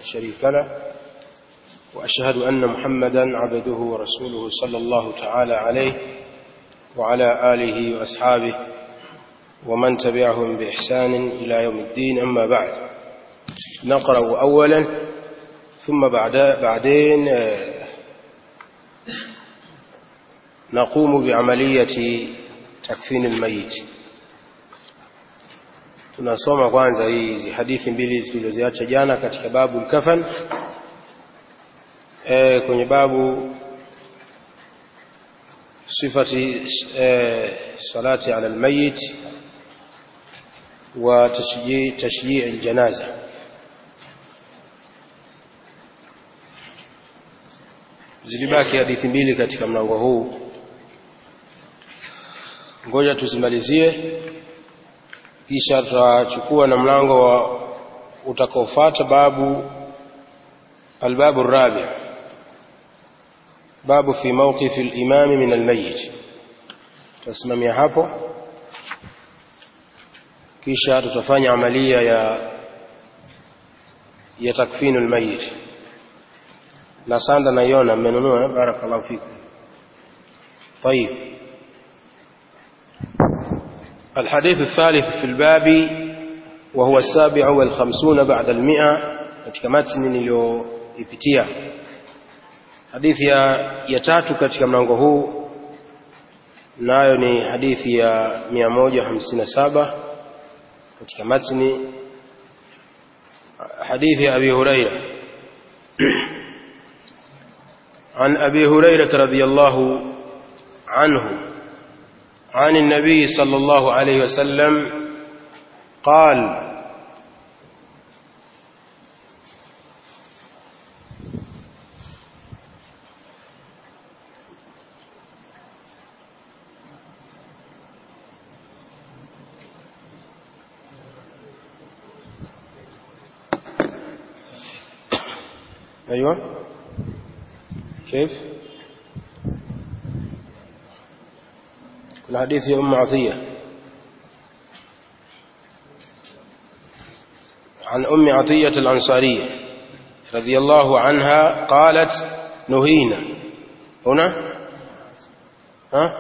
شريك له وأشهد أن محمدا عبده ورسوله صلى الله تعالى عليه وعلى آله وأصحابه ومن تبعهم بإحسان إلى يوم الدين أما بعد نقرأ أولا ثم بعد بعدين نقوم بعملية تكفين الميت tunasoma kwanza hizi hadithi mbili zilizoziacha jana katika babu al-kafan e, kwenye babu sifati e, salati ala al-mayyit wa tashjii tashjii al-janaza zilibaki hadithi mbili katika mlango huu ngoja tuzimalizie kisha tutachukua na mlango wa utakaofuata babu albabu rabi babu fi mawqif al-imam min al-mayyit tutasimamia hapo kisha tutafanya amalia ya ya takfinu al-mayyit na sanda naiona mmenunua barakallahu fikum طيب الحديث الثالث في الباب وهو السابع والخمسون بعد المئة katika matni niliyoipitia hadithi ya, ya tatu katika mlango huu nayo ni hadithi ya 157 katika matni hadithi ya Abi Huraira عن أبي هريرة رضي الله عنه عن النبي صلى الله عليه وسلم قال أيوة كيف الحديث يا أم عطية عن أم عطية الأنصارية رضي الله عنها قالت نهينا هنا ها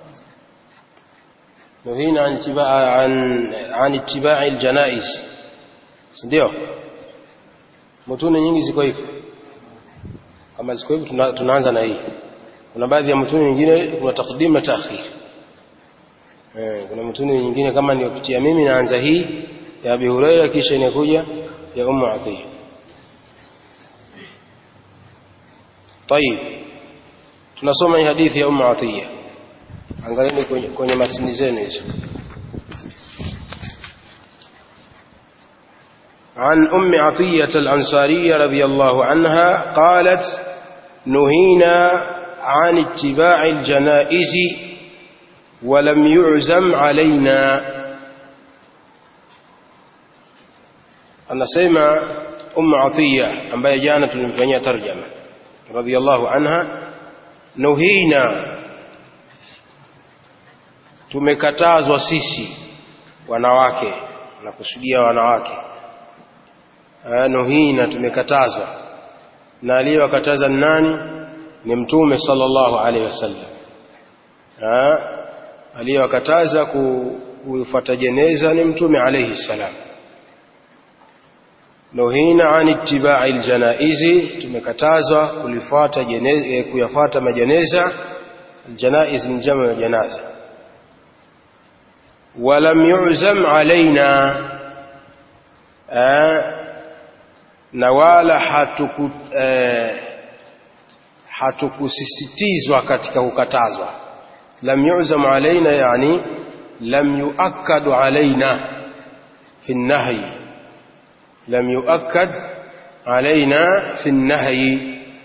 نهينا عن اتباع عن عن اتباع الجنائز ndio mutune nyingi ziko hivyo kama ziko hivyo tunaanza na hii kuna baadhi ya mutune nyingine kuna takdim na taakhir Eh, kuna mtuni nyingine kama niliyopitia mimi naanza hii ya Abi Huraira kisha inakuja ya Ummu Athiya. طيب tunasoma hii hadithi ya Ummu Athiya. Angalieni kwenye, kwenye matini zenu hizo. عن أم عطية الأنصارية رضي الله عنها قالت نهينا عن اتباع الجنائز ولم يعزم علينا anasema ummu atiya ambaye jana tulimfanyia tarjama radhiallahu anha nuhina tumekatazwa sisi wanawake nakusudia wanawake nuhina tumekatazwa na aliyewakataza nani ni mtume sallallahu alaihi wasallam aliyewakataza kufuata jeneza ni mtume alayhi salam nuhina an ittiba'i aljanaizi tumekatazwa kulifuata jeneza kuyafuata majeneza aljanaiz ni jamu ya janaza walam yu'zam alaina na wala hatuku hatukusisitizwa katika kukatazwa لم يعزم علينا يعني لم يؤكد علينا في النهي لم يؤكد علينا في النهي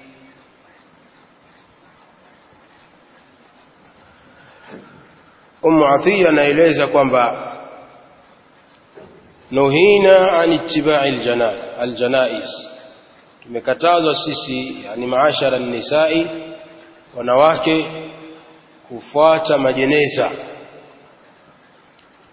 أم عطية naeleza kwamba nuhina an ittiba'i aljanaiz tumekatazwa sisi yani maashara nisai wanawake kufuata majeneza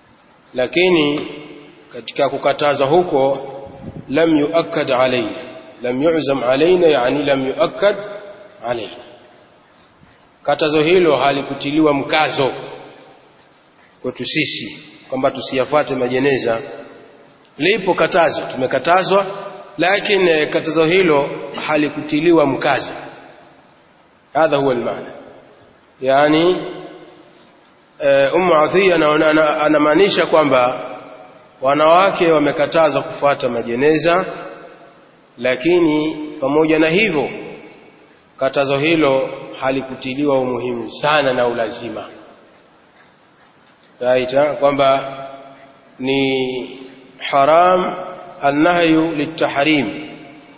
lakini katika kukataza huko lam yuakkad alayna lam yu'zam alaina yani lam yuakkad alaina katazo hilo halikutiliwa mkazo kwetu sisi kwamba tusiyafuate majeneza lipo katazo tumekatazwa lakini katazo hilo halikutiliwa mkazo hadha huwa almaana yani Ummu Athiya anamaanisha kwamba wanawake wamekatazwa kufuata majeneza lakini pamoja na hivyo katazo hilo halikutiliwa umuhimu sana na ulazima raita kwamba ni haram annahyu litahrim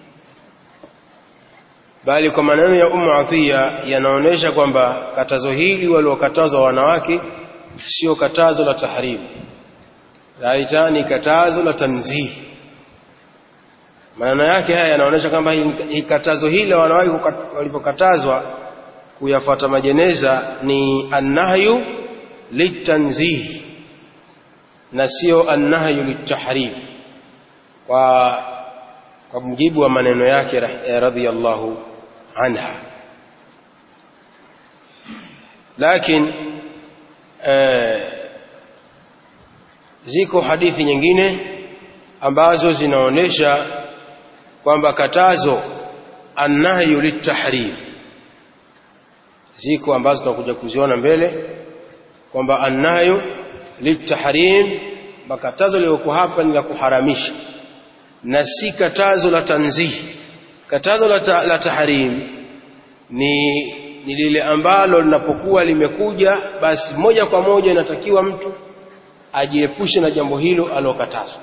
bali kwa maneno ya Ummu Athiya yanaonyesha kwamba katazo hili waliokatazwa wanawake sio katazo la tahrim raita ni katazo la tanzih maana yake haya yanaonyesha kwamba hii katazo hili la wanawake walipokatazwa kuyafuata majeneza ni annahyu litanzih na sio annahyu litahrim kwa kwa mujibu wa maneno yake radhiyallahu anha lakini eh, ziko hadithi nyingine ambazo zinaonyesha kwamba katazo annahyu litahrim ziko ambazo tutakuja kuziona mbele kwamba annahyu litahrim makatazo liliyoko hapa ni la kuharamisha na si katazo la tanzih katazo la, ta, la tahrim ni, ni lile ambalo linapokuwa limekuja basi moja kwa moja inatakiwa mtu ajiepushe na jambo hilo alokatazwa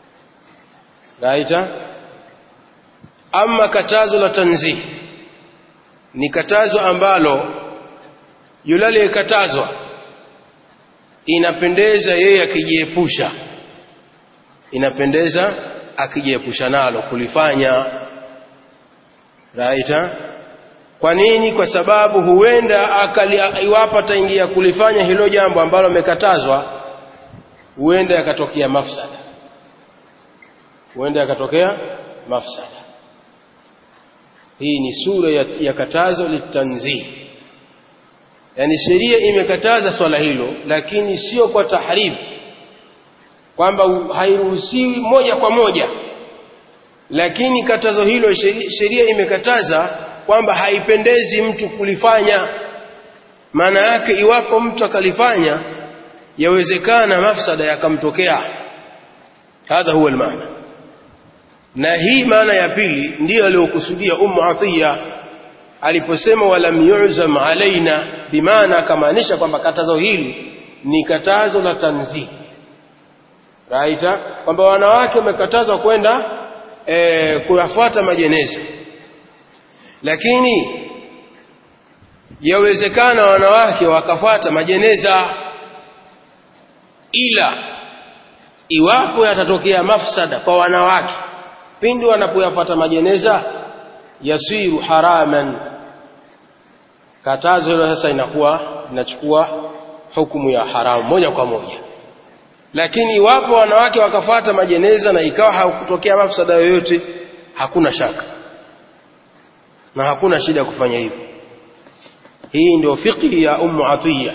raita ama katazo la tanzih ni katazo ambalo yule aliyekatazwa inapendeza yeye akijiepusha inapendeza akijiepusha nalo kulifanya raita kwa nini kwa sababu huenda akali iwapo ataingia kulifanya hilo jambo ambalo amekatazwa huenda yakatokea mafsada huenda yakatokea mafsada hii ni sura ya, ya katazo litanzih yani sheria imekataza swala hilo lakini sio kwa tahrim kwamba hairuhusiwi moja kwa moja lakini katazo hilo sheria imekataza kwamba haipendezi mtu kulifanya maana yake iwapo mtu akalifanya yawezekana mafsada yakamtokea hadha huwa almaana na hii maana ya pili ndiyo aliyokusudia Ummu Atiya aliposema walam yu'zam alaina bimaana akamaanisha kwamba katazo hili ni katazo la tanzih raita kwamba wanawake wamekatazwa kwenda e, kuyafuata majeneza lakini yawezekana wanawake wakafuata majeneza ila iwapo yatatokea mafsada kwa wanawake pindi wanapoyafuata majeneza yasiru haraman katazo hilo sasa inakuwa inachukua hukumu ya haramu moja kwa moja lakini iwapo wanawake wakafuata majeneza na ikawa hakutokea mafsada yoyote hakuna shaka na hakuna shida kufanya hivyo hii ndio fiqhi ya ummu atiya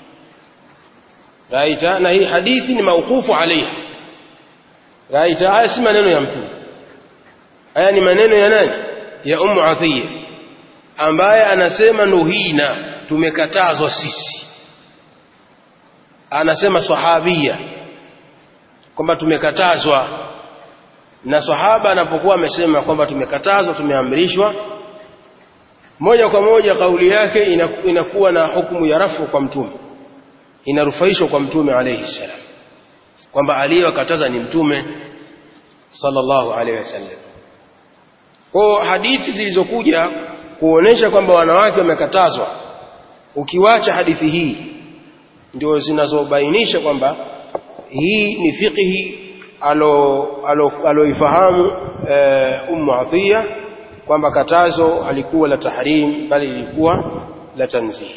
raita na hii hadithi ni mauqufu alaiha raita haya si maneno ya mtume haya ni maneno ya nani ya ummu atiya ambaye anasema nuhina tumekatazwa sisi anasema sahabia kwamba tumekatazwa na sahaba anapokuwa amesema kwamba tumekatazwa tumeamrishwa moja kwa moja kauli yake inakuwa na hukumu ya rafu kwa mtume inarufaishwa kwa mtume alayhi salam kwamba aliyewakataza ni mtume sallallahu alayhi wasallam kwa hadithi zilizokuja kuonesha kwamba wanawake wamekatazwa ukiwacha hadithi hii ndio zinazobainisha kwamba hii ni fiqhi aloifahamu e, Ummu Atiya kwamba katazo halikuwa la tahrim bali lilikuwa la tanzih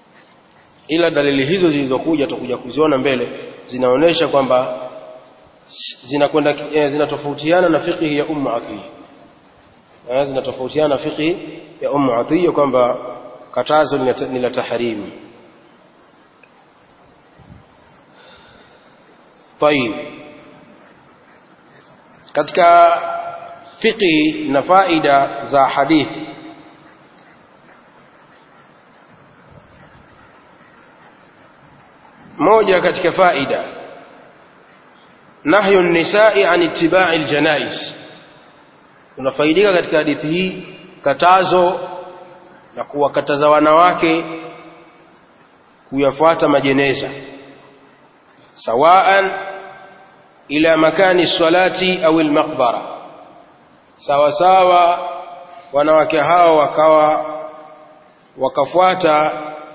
ila dalili hizo zilizokuja tutakuja kuziona mbele zinaonyesha kwamba zinakwenda eh, zinatofautiana na fiqhi ya ummu atiya eh, zinatofautiana na fiqhi ya ummu atiya kwamba katazo ni la tahrimu طيب katika fiqhi na faida za hadithi moja katika faida nahyu nisai an ittiba'i aljanais unafaidika katika hadithi hii katazo na kuwakataza wanawake kuyafuata majeneza sawaan ila makani salati au almaqbara sawa sawa wanawake hao wakawa wakafuata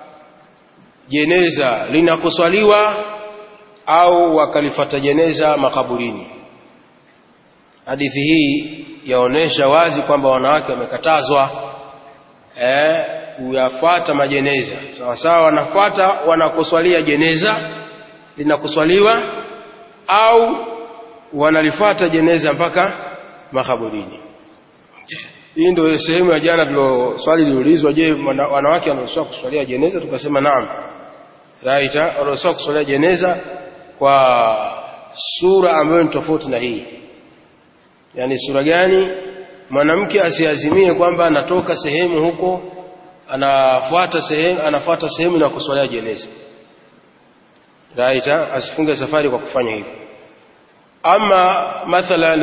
jeneza linakuswaliwa au wakalifata jeneza makaburini hadithi hii yaonesha wazi kwamba wanawake wamekatazwa eh kuyafuata majeneza sawa sawa wanafuata wanakuswalia jeneza linakuswaliwa au wanalifuata jeneza mpaka makaburini hii ndio sehemu ya jana tulo swali liliulizwa je wanawake wanaruhusiwa kuswalia jeneza tukasema naam right wanaruhusiwa kuswalia jeneza kwa sura ambayo ni tofauti na hii yani sura gani mwanamke asiazimie kwamba anatoka sehemu huko anafuata sehemu anafuata sehemu na kuswalia jeneza right asifunge safari kwa kufanya hivyo ama mathalan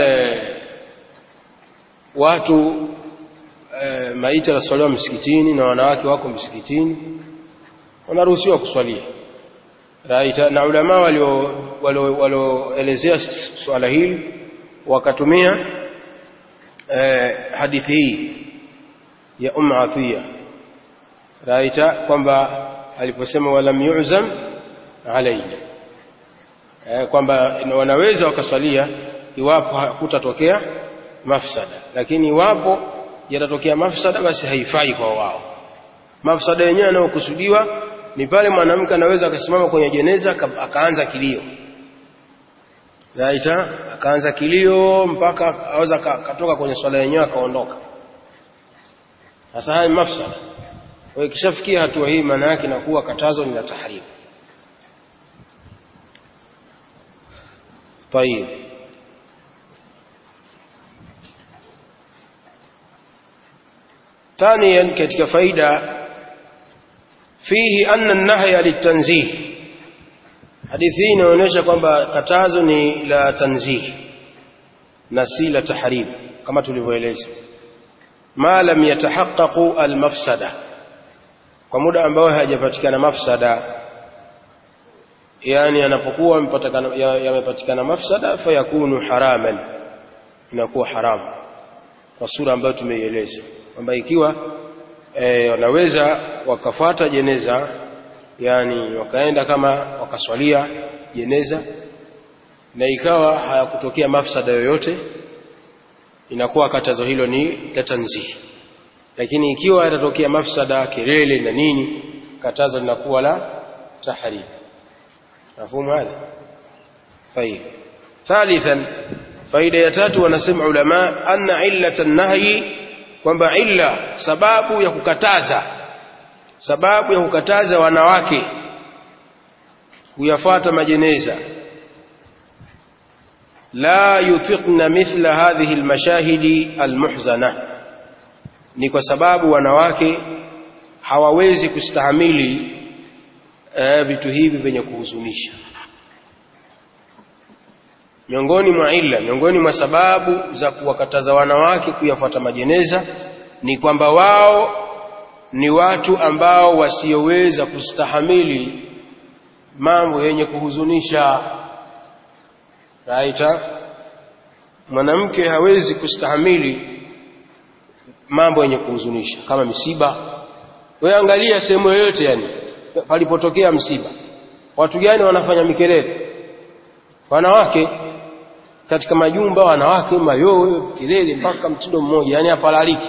watu e, maiti yanaswaliwa msikitini na wanawake wako msikitini wanaruhusiwa kuswalia right na ulama walio walioelezea swala hili wakatumia e, hadithi hii ya Umm Atiya right kwamba aliposema walam yu'zam alaina e, kwamba wanaweza wakaswalia iwapo hakutatokea mafsada lakini iwapo yatatokea mafsada basi haifai kwa wao mafsada yenyewe yanayokusudiwa ni pale mwanamke anaweza akasimama kwenye jeneza akaanza kilio raita akaanza kilio mpaka aweza katoka kwenye swala yenyewe akaondoka sasa haya mafsada kwa hiyo kishafikia hatua hii maana yake inakuwa katazo ni la tahrim طيب ثانيا katika faida fihi anna an-nahya litanzih hadithi hii inaonyesha kwamba katazo ni la tanzih na si la tahrim kama tulivyoeleza ma lam yatahaqqaqu al-mafsada kwa muda ambao hajapatikana mafsada yani anapokuwa yamepatikana mafsada fayakunu haraman inakuwa haramu kwa sura ambayo tumeieleza kwamba ikiwa e, wanaweza wakafuata jeneza yani wakaenda kama wakaswalia jeneza na ikawa hayakutokea mafsada yoyote inakuwa katazo hilo ni la tanzih lakini ikiwa yatatokea mafsada kelele na nini katazo linakuwa la tahrim مفهوم هذا طيب ثالثا فائده ya tatu wanasema ulama anna illata an-nahy kwamba illa sababu ya kukataza sababu ya kukataza wanawake kuyafuata majeneza la yutiqna mithla hadhihi almashahidi almuhzana ni kwa sababu wanawake hawawezi kustahamili eh, vitu hivi vyenye kuhuzunisha miongoni mwa illa miongoni mwa sababu za kuwakataza wanawake kuyafuata majeneza ni kwamba wao ni watu ambao wasioweza kustahamili mambo yenye kuhuzunisha raita mwanamke hawezi kustahamili mambo yenye kuhuzunisha kama misiba wewe angalia sehemu yoyote yani palipotokea msiba watu gani wanafanya mikelele wanawake katika majumba wanawake mayowe kelele mpaka mtindo mmoja yani hapalaliki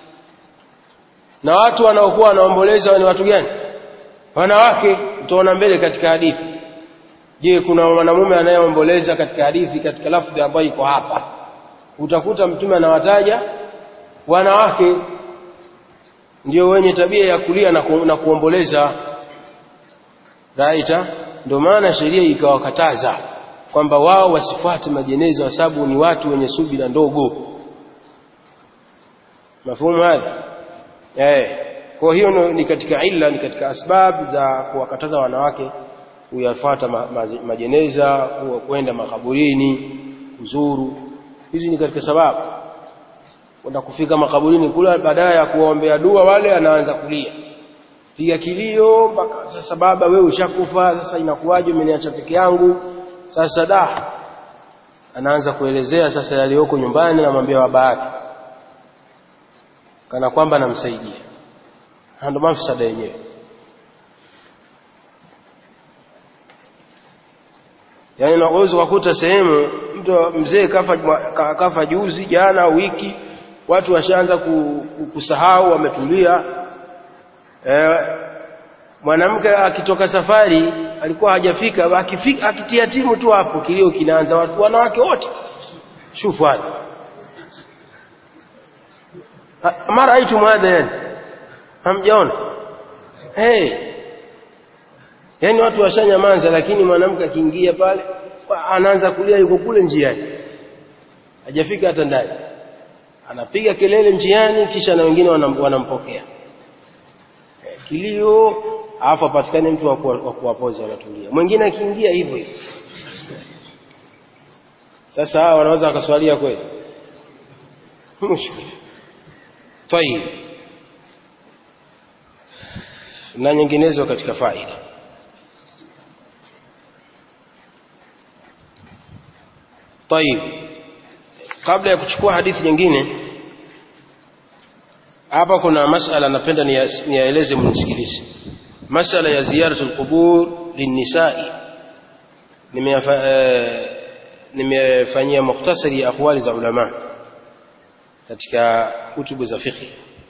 na watu wanaokuwa wanaomboleza ni watu gani wanawake utaona mbele katika hadithi je kuna mwanamume anayeomboleza katika hadithi katika lafdhi ambayo iko hapa utakuta mtume anawataja wanawake ndio wenye tabia ya kulia na, ku, na kuomboleza raita ndio maana sheria ikawakataza kwamba wao wasifuate majeneza kwa sababu ni watu wenye subira ndogo mafumu haya eh kwa hiyo ni katika illa ni katika asbab za kuwakataza wanawake kuyafuata ma, ma, majeneza kwenda makaburini kuzuru hizi ni katika sababu kwenda kufika makaburini kula baadaye ya kuwaombea dua wale anaanza kulia piga kilio mpaka sasa baba wewe ushakufa sasa inakuwaje umeniacha peke yangu sasa da anaanza kuelezea sasa yaliyoko nyumbani namwambia baba yake kana kwamba namsaidia ndio mafisada yenyewe yaani unaweza kukuta sehemu mtu mzee kafa kafa juzi jana wiki watu washaanza kusahau wametulia eh, mwanamke akitoka safari alikuwa hajafika akifika akitia timu tu hapo kilio kinaanza watu wanawake wote shufu hadi mara aitu mwadha yani hamjaona hey yani watu washanyamaza lakini mwanamke akiingia pale anaanza kulia yuko kule njiani hajafika hata ndani anapiga kelele njiani kisha na wengine wanampokea kilio alafu apatikane mtu wa kuwapoza wanatulia mwingine akiingia hivyo hivyo sasa hawa wanaweza wakaswalia kweli mushkil tayib na nyinginezo katika faida tayib kabla ya kuchukua hadithi nyingine hapa kuna masala napenda niyaeleze mnisikilize masala ya ziyaratul qubur linnisai nimefanyia mukhtasari ya akwali za ulama katika kutubu za fiqh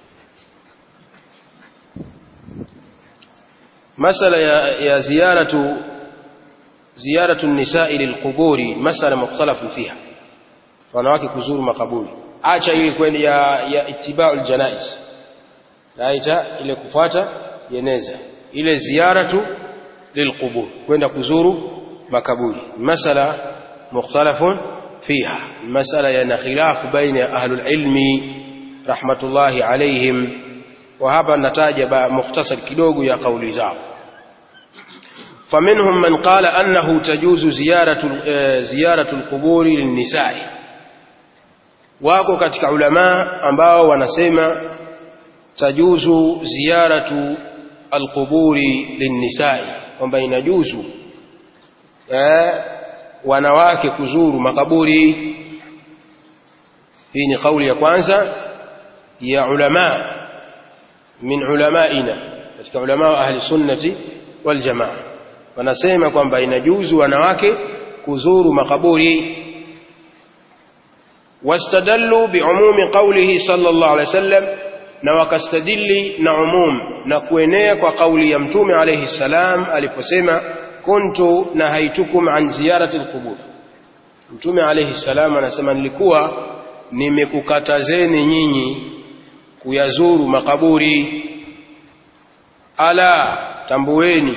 masala ya, ya ziyaratu ziyaratu nisai lilquburi masala mukhtalafun fiha wanawake kuzuru makaburi acha ile kwenda ya, ya itiba'ul janaiz aita ile kufuata jeneza ile ziyaratu lilqubur kwenda kuzuru makaburi masala mukhtalafun fiha masala yana khilaf baina ahlul ilmi rahmatullahi alayhim wa hapa nataja mukhtasar kidogo ya kauli zao فمنهم من قال أنه تجوز زيارة زيارة القبور للنساء wako katika ulama ambao wanasema tajuzu ziyaratu alquburi linnisai kwamba inajuzu eh, wanawake kuzuru makaburi hii ni kauli ya kwanza ya ulama min ulamaina katika ulama wa ahli sunnati wal jamaa wanasema kwamba inajuzu wanawake kuzuru makaburi واستدلوا بعموم قوله صلى الله عليه وسلم na wakastadili na umum na kuenea kwa kauli ya mtume alayhi salam aliposema kuntu nahaitukum an ziyarati alqubur mtume alayhi salam anasema nilikuwa nimekukatazeni nyinyi kuyazuru makaburi ala tambueni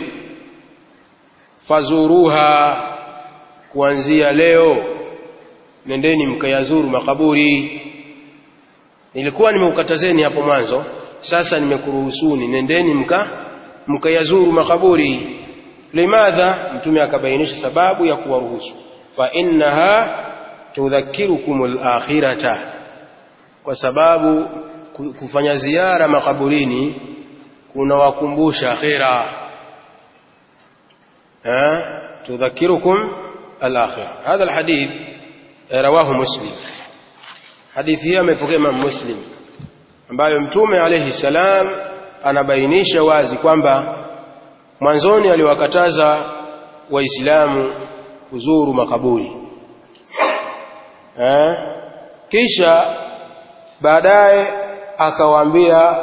fazuruha kuanzia leo nendeni mkayazuru makaburi nilikuwa nimekukatazeni hapo mwanzo sasa nimekuruhusuni nendeni mka mkayazuru makaburi limadha mtume akabainisha sababu ya kuwaruhusu fa innaha tudhakirukum al-akhirata kwa sababu kufanya ziara makaburini kunawakumbusha akhira ha tudhakirukum al-akhirah hadha al-hadith rawahu muslim hadithi hii amepokea Imam Muslim ambayo mtume alayhi salam anabainisha wazi kwamba mwanzoni aliwakataza waislamu kuzuru makaburi eh? kisha baadaye akawaambia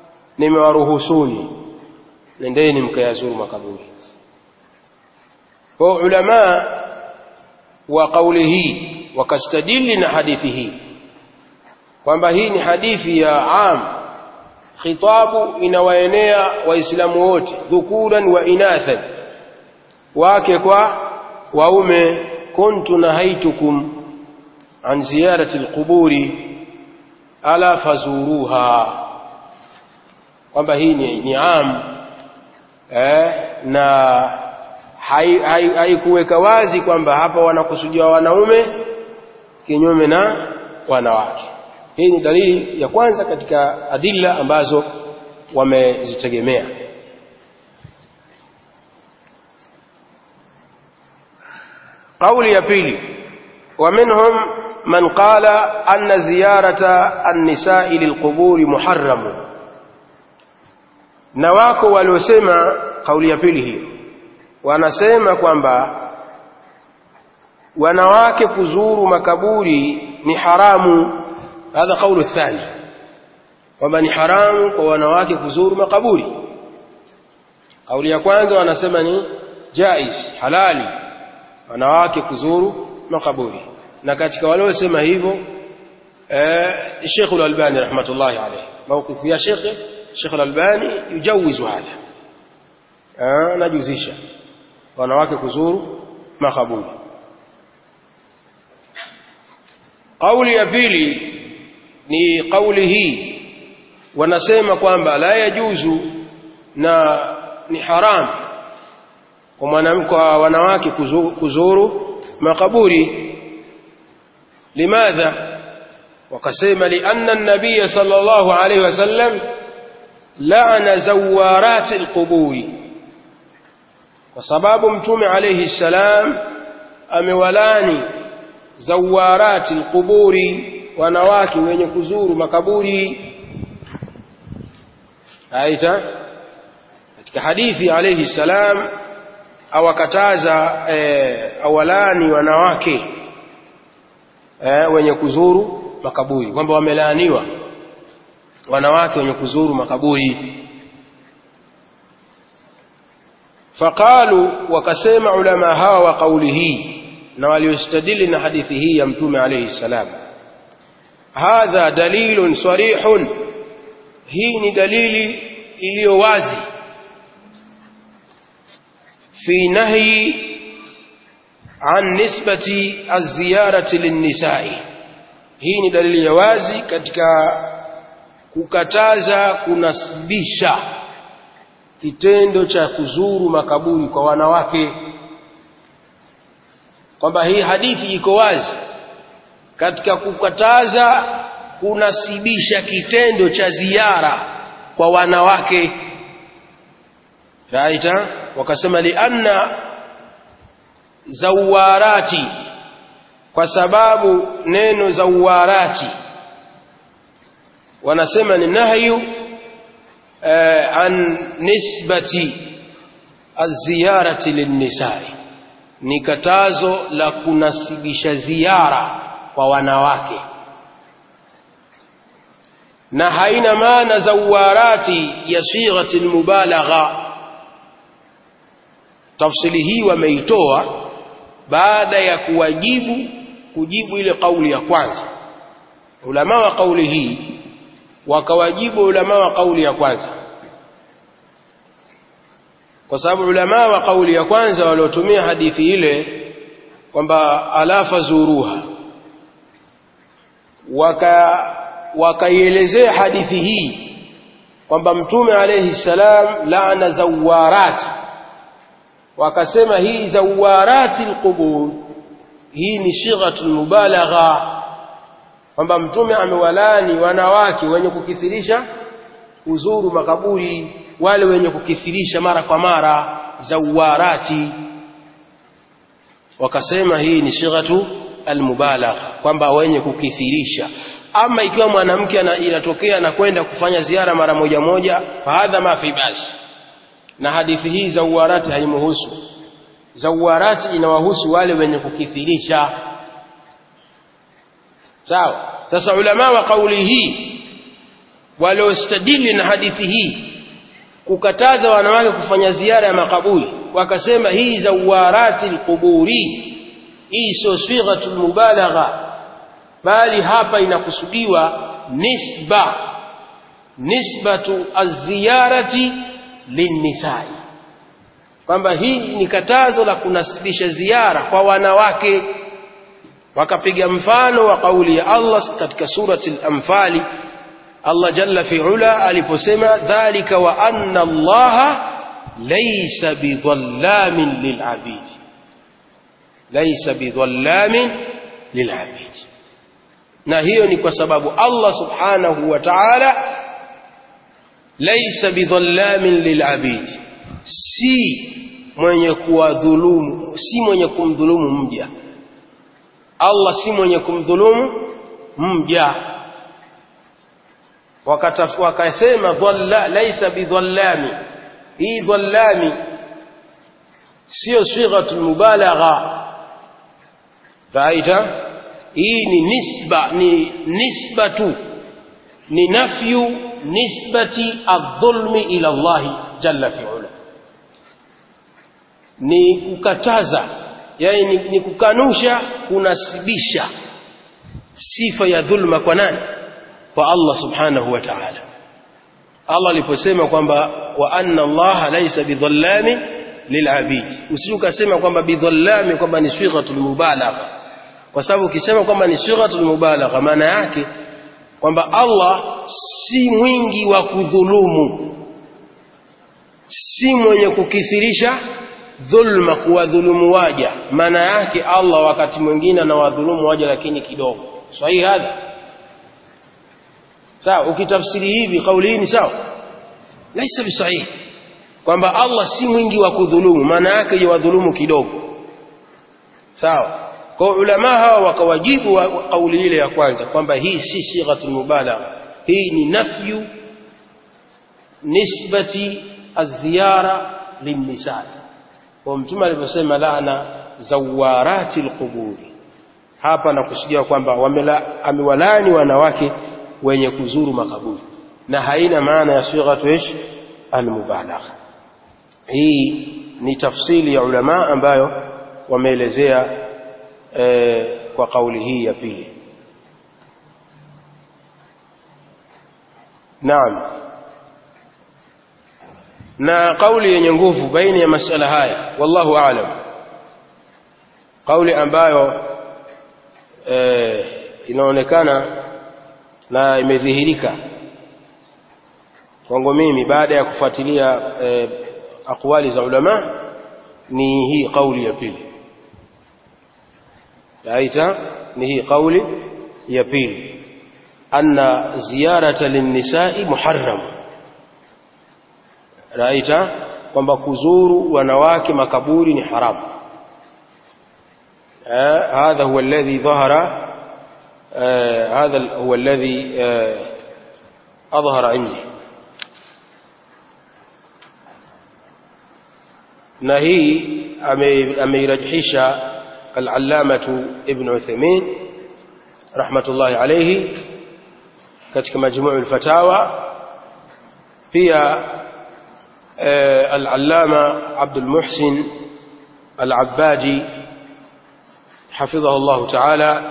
nimewaruhusuni nendeni mkayazuru makaburi kwa ulama wa kauli hii wakastadili na hadithi hii kwamba hii ni hadithi ya am khitabu inawaenea waislamu wote dhukuran wa inathan wake kwa waume kuntu nahaitukum an ziyarati alquburi ala fazuruha kwamba hii ni, ni am eh, na haikuweka hai, hai wazi kwamba hapa wanakusudia wanaume kinyume na wanawake hii ni dalili ya kwanza katika adilla ambazo wamezitegemea قولي ya pili ومنهم من قال أن زيارة النساء للقبور محرم na wako waliosema kauli ya pili hiyo wanasema kwamba wanawake kuzuru makaburi ni haramu hadha kaulu thani kwamba ni haramu kwa wanawake kuzuru makaburi kauli ya kwanza wanasema ni jaiz halali wanawake kuzuru makaburi na katika waliosema hivyo eh, Sheikh Al-Albani rahmatullahi alayhi mawqifu ya Sheikh Sheikh Al-Albani yujawizu hadha eh, najuzisha wanawake kuzuru makaburi kauli ya pili ni kauli hii wanasema kwamba la yajuzu na ni haram kwa mwanamke wa wanawake kuzuru, kuzuru makaburi limadha wakasema lianna an-nabiy sallallahu alayhi wasallam la'ana zawarat al-quburi kwa sababu mtume alayhi salam amewalani zawarat al-quburi wanawake wenye kuzuru makaburi aita katika hadithi alayhi salam awakataza e, awalani wanawake e, wenye kuzuru makaburi kwamba wamelaaniwa wanawake wenye kuzuru makaburi faqalu wakasema ulama hawa wa kauli hii na waliostadili na hadithi hii ya mtume alayhi salam hadha dalilun sarihun hii ni dalili iliyo wazi في نهي عن نسبة الزيارة للنساء hii ni dalili ya wazi katika kukataza kunasibisha kitendo cha kuzuru makaburi kwa wanawake kwamba hii hadithi iko wazi katika kukataza kunasibisha kitendo cha ziara kwa wanawake raita wakasema lianna zawarati kwa sababu neno zawarati wanasema ni nahyu eh, an nisbati aziyarati linnisai ni katazo la kunasibisha ziara kwa wanawake na haina maana zawarati ya sighati almubalagha tafsili hii wameitoa baada ya kuwajibu kujibu ile kauli ya kwanza ulama wa kauli hii wakawajibu ulama wa kauli ya kwanza kwa sababu ulama wa kauli ya kwanza waliotumia hadithi ile kwamba alafa zuruha waka wakaielezea hadithi hii kwamba mtume alayhi salam laana zawarati wakasema hii zawarati alqubur hii ni shighatul mubalagha kwamba mtume amewalani wanawake wenye kukithirisha uzuru makaburi wale wenye kukithirisha mara kwa mara zawarati wakasema hii ni shighatu almubalagha kwamba wenye kukithirisha ama ikiwa mwanamke inatokea anakwenda kufanya ziara mara moja moja fahadha ma fi basi na hadithi hii zawarati haimuhusu zawarati inawahusu wale wenye kukithirisha sawa sasa ulama wa kauli hii waliostadili na hadithi hii kukataza wanawake kufanya ziara ya makaburi wakasema hii zawarati alquburi hii sio sighatul mubalagha bali hapa inakusudiwa nisba nisbatu az-ziyarati linnisai kwamba hii ni katazo la kunasibisha ziara kwa wanawake wakapiga mfano wa kauli ya Allah katika surati al-anfali Allah jalla fi'ala aliposema dhalika wa anna Allah laysa bidhallamin lil'abid laysa bidhallamin lil'abid na hiyo ni kwa sababu Allah subhanahu wa ta'ala laysa bidhallamin lil'abid si mwenye kuwadhulumu si mwenye kumdhulumu mja Allah si mwenye kumdhulumu mja wakasema dhalla laysa bidhallami hii dhallami sio sighatul mubalagha raita hii ni nisba ni nisbatu ni nafyu nisbati adh-dhulmi ila Allah jalla fi'ala ni kukataza yani ni, ni kukanusha kunasibisha sifa ya dhulma kwa nani kwa Allah subhanahu wa ta'ala Allah aliposema kwamba wa anna Allah laysa bidhallami lilabid usije ukasema kwamba bidhallami kwamba ni sighatul mubalagha kwa sababu ukisema kwamba ni sighatul mubalagha maana yake kwamba Allah si mwingi wa kudhulumu si mwenye kukithirisha dhulma kuwadhulumu waja maana yake Allah wakati mwingine anawadhulumu waja lakini kidogo sahihi hadha sawa ukitafsiri hivi kauli hii ni sawa laisa bisahihi kwamba Allah si mwingi wa kudhulumu maana yake yawadhulumu kidogo sawa kwa ulama hawa wakawajibu wa kauli ile ya kwanza kwamba hii si sighatul mubalagha hii ni nafyu nisbati az-ziyara lin-nisa kwa mtume aliposema laana zawarati al-quburi hapa nakusudia kwamba amewalani wanawake wenye kuzuru makaburi na haina maana ya sighatu ish al-mubalagha hii ni tafsili ya ulama ambayo wameelezea e, kwa kauli hii ya pili naam na kauli yenye nguvu baina ya masala haya wallahu aalam kauli ambayo e, inaonekana na imedhihirika kwangu mimi baada ya kufuatilia e, akwali za ulama ni hii kauli ya pili aita ni hii kauli ya pili anna ziyarata linnisai muharram raita kwamba kuzuru wanawake makaburi ni haramu هذا هو الذي ظهر هذا هو الذي أظهر عندي na hii ameirajihisha al-allamatu ibn Uthaymeen rahmatullahi alayhi katika majmuu al-fatawa pia al-allama Abdul Muhsin al-Abbaji حفظه الله تعالى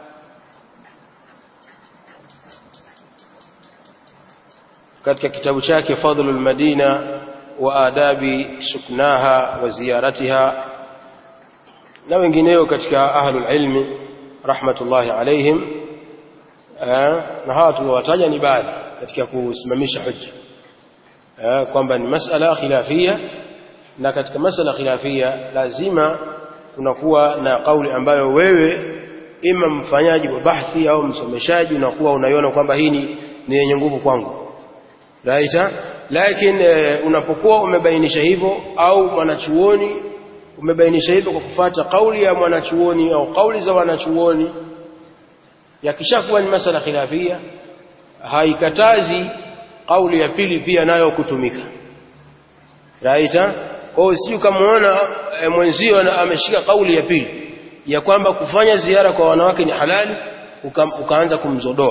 katika kitabu chake Fadlul Madina wa adabi suknaha wa ziyaratiha na wengineo katika ahlul ilmi rahmatullahi alaihim na hawa tuliowataja ni baadhi katika kusimamisha hujja kwamba ni masala khilafia na katika masala khilafia lazima unakuwa na kauli ambayo wewe ima mfanyaji wa bahthi au msomeshaji unakuwa unaiona kwamba hii ni yenye nguvu kwangu raita lakini e, unapokuwa umebainisha hivyo au mwanachuoni umebainisha hivyo kwa kufuata kauli ya mwanachuoni au kauli za wanachuoni yakishakuwa ni masala khilafia haikatazi kauli ya pili pia nayo kutumika raita kwa hiyo sio kamaona e, mwenzio ameshika kauli ya pili ya kwamba kufanya ziara kwa wanawake ni halali uka, ukaanza kumzodoa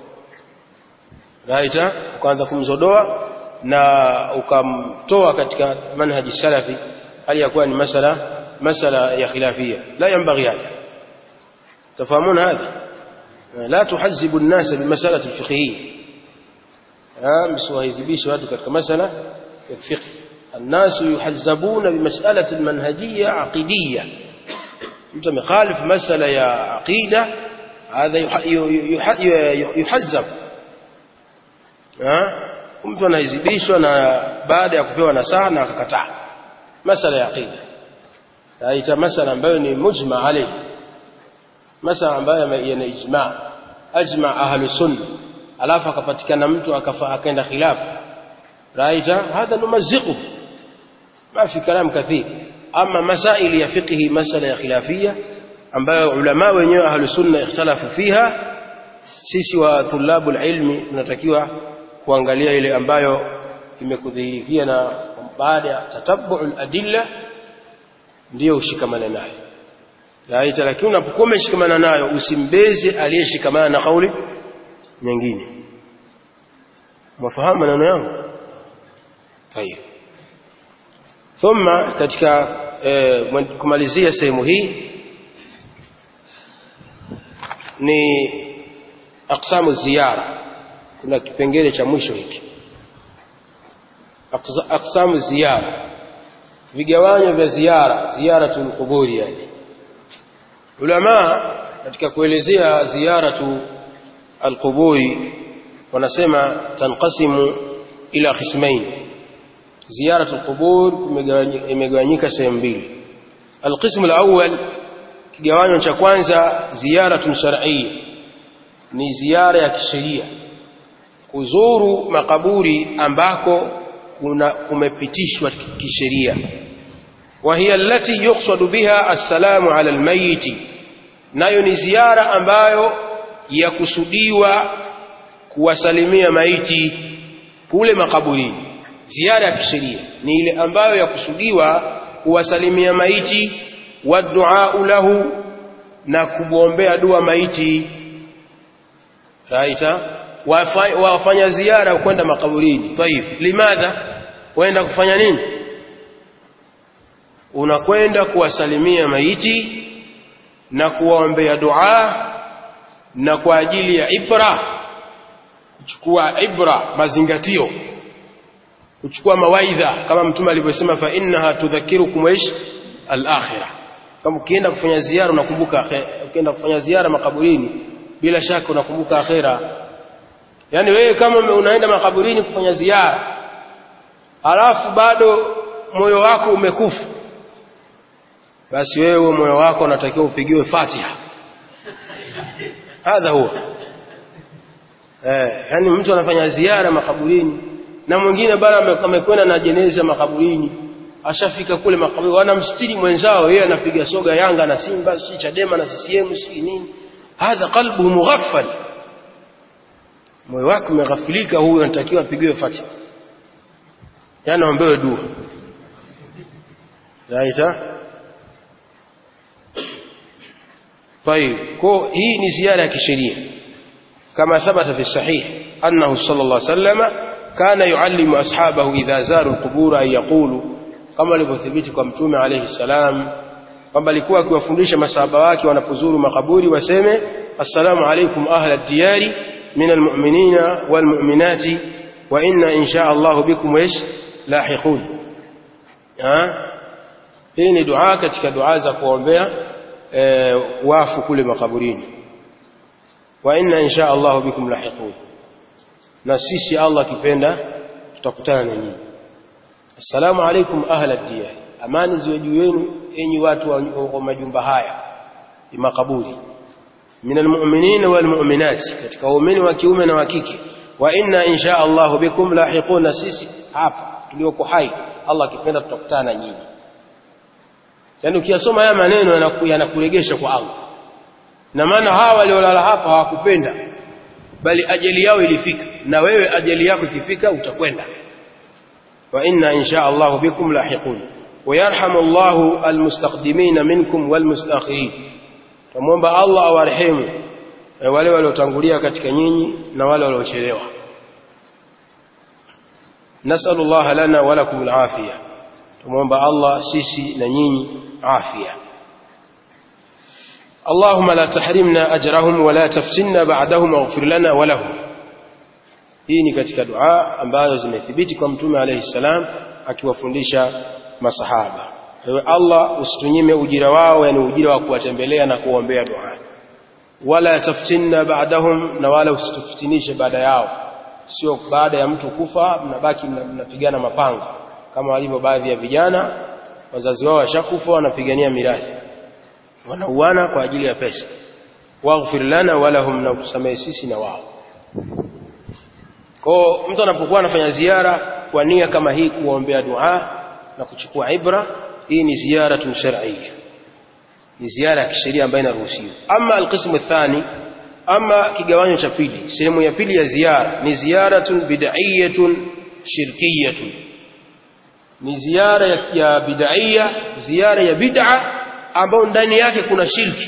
raita ukaanza kumzodoa na ukamtoa katika manhaji salafi hali ya kuwa ni masala masala ya khilafia la yanbaghi hadha تفهمون هذا لا تحزب الناس بالمسألة الفقهية msiwahizibishe watu katika masala ya fiqh الناس يحزبون بمسألة المنهجية عقيدية mtu amekhalif masala ya aqida hadha yuhazzab mtu anahizibishwa na baada ya kupewa nasaha na akakataa masala ya aqida aita masala ambayo ni mujma alayhi masala ambayo yana ijma ajma ahlu sunna alafu akapatikana mtu akaenda khilafu raita hadha numazziqu ma fi kalam kathir ama masaili ya fiqhi masala ya khilafia ambayo ulama wenyewe ahlu sunna ikhtalafu fiha sisi wa thulabu ilmi tunatakiwa kuangalia ile ambayo imekudhihirikia na baada ya tatabbu adilla ndio ushikamane nayo Laita lakini unapokuwa umeshikamana nayo usimbeze aliyeshikamana na kauli nyingine. Mwafahamu maneno yangu? Tayeb. Thumma katika eh, kumalizia sehemu hii ni aqsamu ziyara. Kuna kipengele cha mwisho hiki. Aqsamu ziyara. Vigawanyo vya ziara, ziyaratul quburi yani ulama katika kuelezea ziyaratu alquburi wanasema tanqasimu ila qismain ziyaratu alqubur imegawanyika sehemu mbili alqismu alawwal kigawanyo cha kwanza ziyaratu shar'iyya ni ziara ya kisheria kuzuru makaburi ambako kuna kumepitishwa kisheria وهي التي يقصد بها السلام على الميت nayo ni ziara ambayo yakusudiwa kuwasalimia maiti kule makaburini ziara ya kisheria ni ile ambayo yakusudiwa kuwasalimia maiti waduau lahu na kumwombea dua maiti raita wafanya ziara kwenda makaburini tayib limadha waenda kufanya nini unakwenda kuwasalimia maiti na kuwaombea dua na kwa ajili ya ibra kuchukua ibra mazingatio kuchukua mawaidha kama mtume alivyosema fa innaha tudhakirukum ish al-akhirah kama ukienda kufanya ziara unakumbuka ukienda kufanya ziara makaburini bila shaka unakumbuka akhera yani wewe kama unaenda makaburini kufanya ziara halafu bado moyo wako umekufa basi wewe moyo wako unatakiwa upigiwe Fatiha hadha huwa eh yani mtu anafanya ziara makaburini na mwingine bado amekwenda na jeneza makaburini ashafika kule makaburi wanamstiri mwenzao yeye anapiga soga Yanga na Simba si Chadema na CCM si nini hadha qalbu mughaffal moyo wake umeghafilika huyo anatakiwa apigiwe Fatiha yani aombewe dua raita طيب كو هي ni ziara ya kisheria kama thabata fi sahih annahu sallallahu alayhi wasallam kana yuallimu ashabahu idha zaru alqubur ay yaqulu kama alivyothibiti kwa mtume alayhi salam kwamba alikuwa akiwafundisha masahaba wake wanapozuru makaburi waseme assalamu alaykum ahla ad-diyari min almu'minina walmu'minati wa inna insha Allah bikum ish lahiqun hii ni dua katika dua za kuombea e, wafu kule makaburini wa inna insha Allah bikum lahiqun na sisi Allah kipenda tutakutana na nyinyi assalamu alaykum ahla diyar amani ziwe juu yenu enyi watu wa majumba haya ni makaburi min almu'minin walmu'minat katika waumini wa kiume na wa kike wa inna insha Allah bikum lahiqun na sisi hapa tulioko hai Allah kipenda tutakutana na nyinyi yani ukiyasoma haya maneno yanakuregesha kwa Allah na maana hawa waliolala hapa hawakupenda bali ajali yao ilifika na wewe ajali yako ikifika utakwenda wa inna insha Allah bikum lahiqun ويرحم الله المستقدمين منكم والمستاخرين tumuomba Allah awarehemu wale waliotangulia katika nyinyi na wale waliochelewa nasallallahu lana wa lakum alafia tumwomba Allah sisi na nyinyi afya اللهم لا تحرمنا أجرهم ولا تفتنا بعدهم واغفر لنا ولهم hii ni katika dua ambazo zimethibiti kwa mtume alayhi salam akiwafundisha masahaba ewe Allah usitunyime ujira wao yani ujira wa kuwatembelea na kuombea dua wala taftinna ba'dahum na wala usitufitinishe baada yao sio baada ya mtu kufa mnabaki mnapigana mapanga kama walivyo baadhi ya vijana wazazi wao washakufa wanapigania mirathi wanauana kwa ajili ya pesa waghfir lana wala hum na kusamehe sisi na wao kwa mtu anapokuwa anafanya ziara kwa nia kama hii kuombea dua na kuchukua ibra hii ni ziara shar'iyya ni ziara ya kisheria ambayo inaruhusiwa ama alqismu athani ama kigawanyo cha pili sehemu ya pili ya ziara ni ziyaratun bid'iyatun shirkiyatun ni ziara ya, ya bid'iyya ziara ya bid'a ambayo ndani yake kuna shirki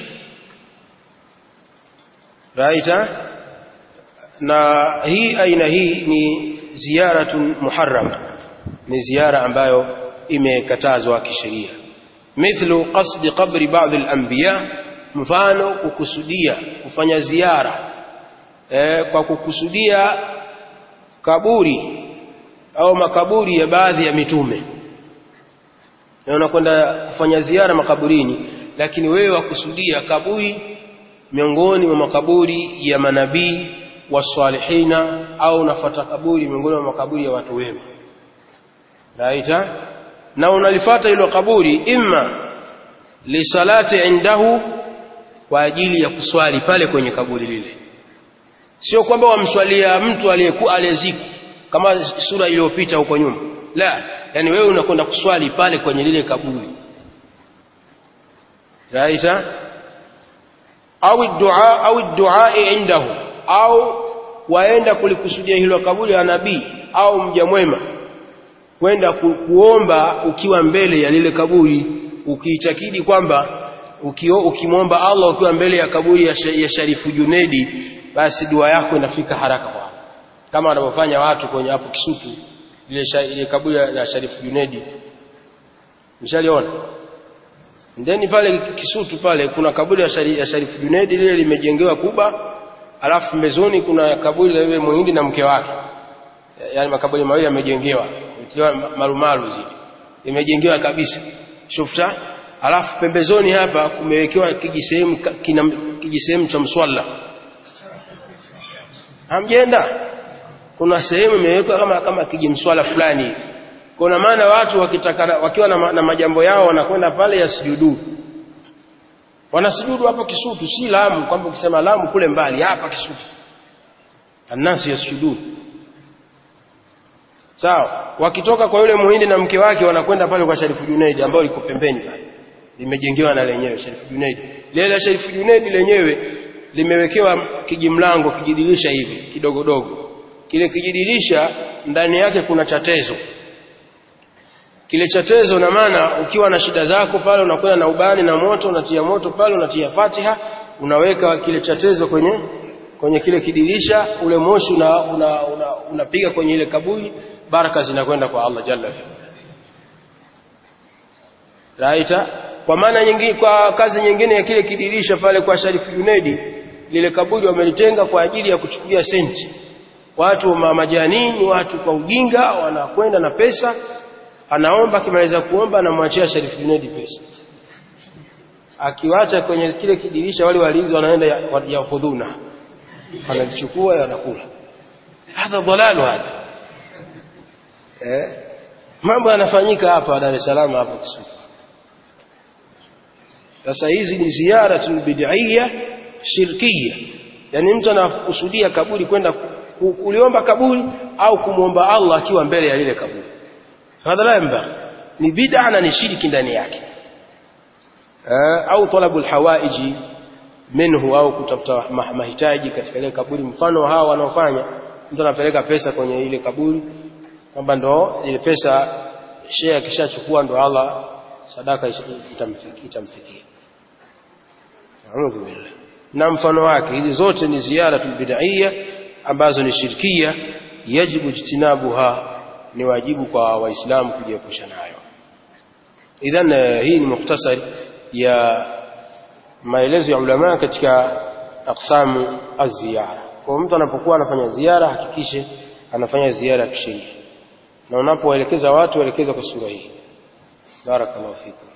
right na hii aina hii ni ziyaratun muharrama ni ziara ambayo imekatazwa kisheria mithlu qasdi qabri ba'd al-anbiya mfano kukusudia kufanya ziara e, kwa kukusudia kaburi au makaburi ya baadhi ya mitume na unakwenda kufanya ziara makaburini lakini wewe wakusudia kaburi miongoni mwa makaburi ya manabii wasalihina au unafuata kaburi miongoni mwa makaburi ya watu wema raita na unalifata hilo kaburi imma lisalati indahu kwa ajili ya kuswali pale kwenye kaburi lile sio kwamba wamswalia mtu aliyekuwa aliyezikwa kama sura iliyopita huko nyuma la yani wewe unakwenda kuswali pale kwenye lile kaburi raita au dua au dua indahu au waenda kulikusudia hilo kaburi la nabii au mja mwema kwenda ku, kuomba ukiwa mbele ya lile kaburi ukiitakidi kwamba ukimwomba Allah ukiwa mbele ya kaburi ya, ya Sharifu Junedi basi dua yako inafika haraka kwa kama wanavyofanya watu kwenye hapo Kisutu ile, ile kaburi la Sharifu Junedi mshaliona ndeni pale Kisutu pale kuna kaburi ya, shari, ya Sharifu Junedi lile limejengewa kuba alafu pembezoni kuna kaburi la yule muhindi na mke wake yaani makaburi mawili yamejengewa ikiwa marumaru zile imejengewa kabisa shufta alafu pembezoni hapa kumewekewa kijisehemu kijisehemu cha mswala hamjenda kuna sehemu imewekwa kama kama kijimswala fulani hivi kuna maana watu wakitaka wakiwa na, na majambo yao wanakwenda pale yasujudu wanasujudu hapo Kisutu si Lamu kwamba ukisema Lamu kule mbali hapa Kisutu anasi yasujudu sawa wakitoka kwa yule muhindi na mke wake wanakwenda pale kwa Sharifu Junaid ambao liko pembeni pale limejengewa na lenyewe Sharifu Junaid lile la Sharifu Junaid lenyewe limewekewa kijimlango kijidirisha hivi kidogodogo kile kijidirisha ndani yake kuna chatezo kile chatezo na maana ukiwa na shida zako pale unakwenda na ubani na moto unatia moto pale unatia Fatiha unaweka kile chatezo kwenye kwenye kile kidirisha ule moshi unapiga una, una, una kwenye ile kaburi baraka zinakwenda kwa Allah jalla Raita kwa maana nyingine kwa kazi nyingine ya kile kidirisha pale kwa Sharifu Junedi lile kaburi wamelitenga kwa ajili ya kuchukulia senti watu wa majanini watu kwa ujinga wanakwenda na pesa anaomba akimaliza kuomba anamwachia Sharifu Junedi pesa akiwacha kwenye kile kidirisha wale walinzi wanaenda yakhudhuna ya wanazichukua wanakula hadha dhalalu hadha eh mambo yanafanyika hapa Dar es Salaam hapa Kisutu sasa hizi ni ziara bid'iyya shirkiyya yani mtu anakusudia kaburi kwenda kuliomba kaburi au kumwomba Allah akiwa mbele ya lile kaburi hadha la yamba ni bid'a na ni shirki ndani yake au talabul hawaiji minhu au kutafuta mahitaji katika ile kaburi mfano hawa wanaofanya mtu anapeleka pesa kwenye ile kaburi kwamba ndo ile pesa shehe akishachukua ndo Allah sadaka itamfikia A'udhu billah na mfano wake hizi zote ni ziara bid'iyya ambazo ni shirkia yajibu jitinabuha ni wajibu kwa waislamu kujiepusha nayo idhan hii ni mukhtasar ya maelezo ya ulama katika aqsamu az-ziyara kwa mtu anapokuwa anafanya ziara hakikishe anafanya ziara ya kisheria na unapoelekeza watu waelekeza kwa sura hii barakallahu fikum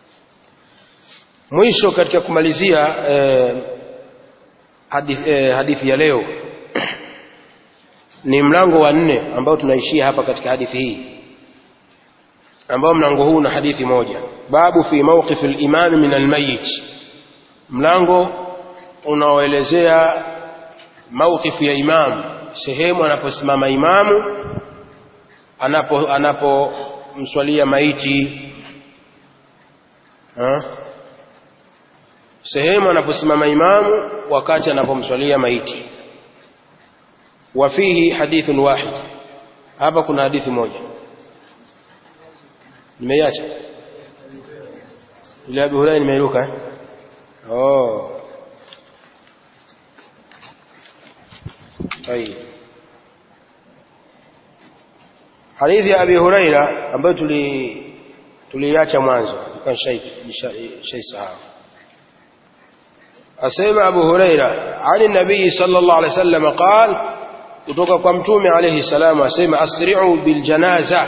mwisho katika kumalizia eh, hadithi, eh, hadithi ya leo ni mlango wa nne ambao tunaishia hapa katika hadithi hii ambao mlango huu una hadithi moja babu fi mawqif al-imam min al-mayyit mlango unaoelezea mawqif ya imam sehemu anaposimama imamu anapo anapomswalia maiti ha? sehemu anaposimama imamu wakati anapomswalia maiti wa fihi hadithun wahid hapa kuna hadithi moja nimeiacha ile Abu Hurairah nimeiruka eh? oh طيب hadithi ya Abi Huraira ambayo tuli tuliacha mwanzo kwa shay sahau asema Abu Huraira ani nabii sallallahu alaihi wasallam قال kutoka kwa mtume alayhi salam asema asri'u bil janaza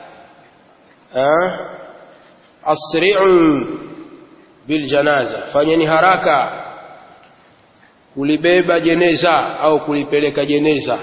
asri'u bil janaza fanyeni haraka kulibeba jeneza au kulipeleka jeneza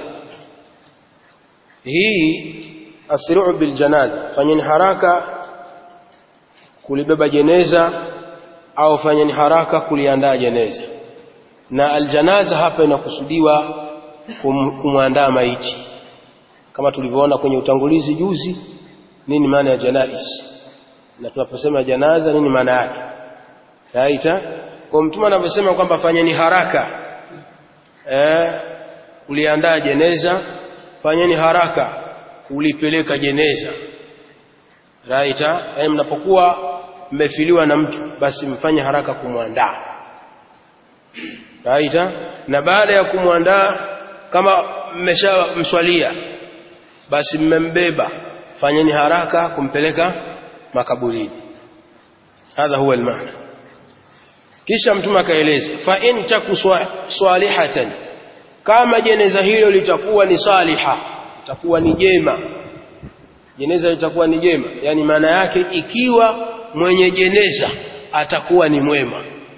hii asri'u bil janaza fanyeni haraka kulibeba jeneza au fanyeni haraka kuliandaa jeneza na aljanaza hapa inakusudiwa kum, kumwandaa maiti kama tulivyoona kwenye utangulizi juzi nini maana ya janais na tunaposema janaza nini maana yake raita kwa mtume anavyosema kwamba fanyeni haraka eh uliandaa jeneza fanyeni haraka ulipeleka jeneza raita eh mnapokuwa mmefiliwa na mtu basi mfanye haraka kumwandaa raita na baada ya kumwandaa kama mmeshamswalia basi mmembeba fanyeni haraka kumpeleka makaburini hadha huwa almaana kisha mtume akaeleza fa in taku salihatan kama jeneza hilo litakuwa ni saliha litakuwa ni jema jeneza litakuwa ni jema yani maana yake ikiwa mwenye jeneza atakuwa ni mwema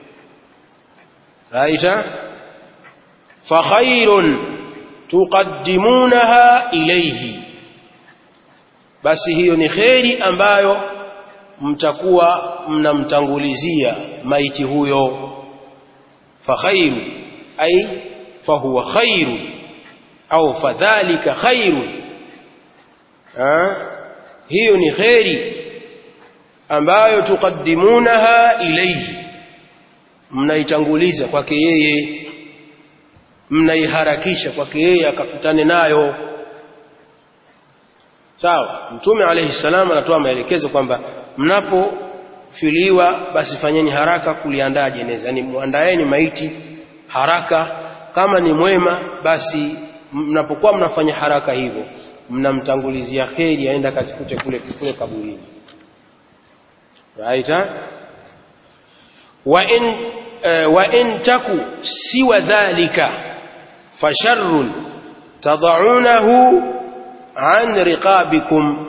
raita fa khairun tuqaddimunaha ilayhi basi hiyo ni kheri ambayo mtakuwa mnamtangulizia maiti huyo fa khairu ay fahuwa khairu au fadhalika khairu hiyo ni kheri ambayo tuqaddimunaha ilayhi mnaitanguliza kwake yeye mnaiharakisha kwake yeye akakutane nayo sawa mtume alayhi salam anatoa maelekezo kwamba mnapofiliwa basi fanyeni haraka kuliandaa jeneza yani muandaeni maiti haraka kama ni mwema basi mnapokuwa mnafanya haraka hivyo mnamtangulizia kheri aenda kasikute kule kule kaburini right wa in uh, wa in taku siwa dhalika fasharrun tad'unahu an riqabikum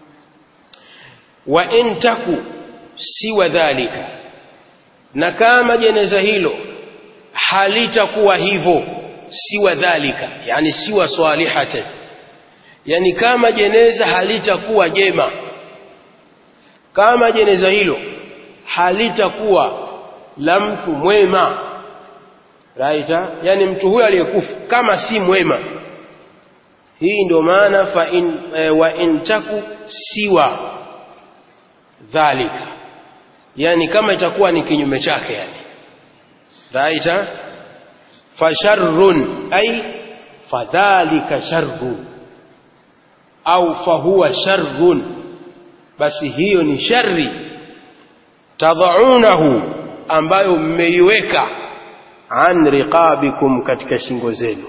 wa in taku siwa dhalika na kama jeneza hilo halitakuwa hivyo siwa dhalika yani siwa salihatan yani kama jeneza halitakuwa jema kama jeneza hilo halitakuwa la mtu mwema right yani mtu huyo aliyekufa kama si mwema hii ndio maana fa in e, wa in taku siwa dhalika yani kama itakuwa ni kinyume chake yani right fasharrun ay fadhalika sharrun au fahuwa sharrun basi hiyo ni shari tadhaunahu ambayo mmeiweka an riqabikum katika shingo zenu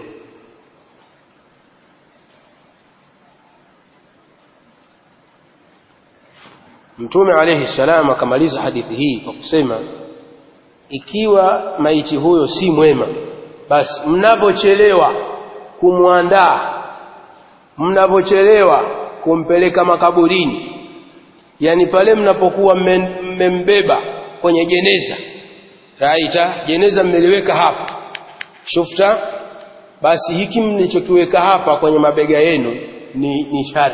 mtume alayhi salam akamaliza hadithi hii kwa kusema ikiwa maiti huyo si mwema basi mnapochelewa kumwandaa mnapochelewa kumpeleka makaburini yani pale mnapokuwa mmembeba kwenye jeneza raita jeneza mmeliweka hapa shufta basi hiki mlichokiweka hapa kwenye mabega yenu ni, ni shari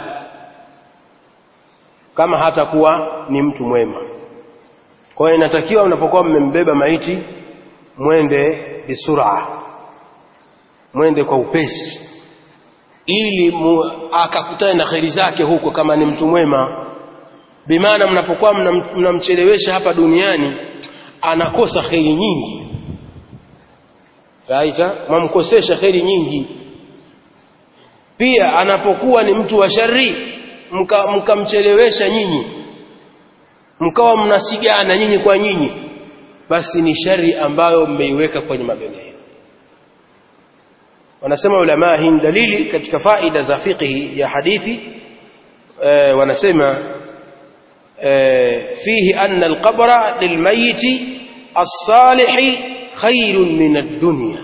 kama hatakuwa ni mtu mwema kwa hiyo inatakiwa mnapokuwa mmembeba maiti mwende bisura mwende kwa upesi ili akakutane na kheri zake huko kama ni mtu mwema bimaana mnapokuwa mnamchelewesha hapa duniani anakosa kheri nyingi raita mwamkosesha kheri nyingi pia anapokuwa ni mtu wa shari mkamchelewesha mka nyinyi mkawa mnasigana nyinyi kwa nyinyi basi ni shari ambayo mmeiweka kwenye mabega yenu wanasema ulama hii dalili katika faida za fiqhi ya hadithi e, wanasema e, fihi anna alqabra lilmayiti الصالح خير من الدنيا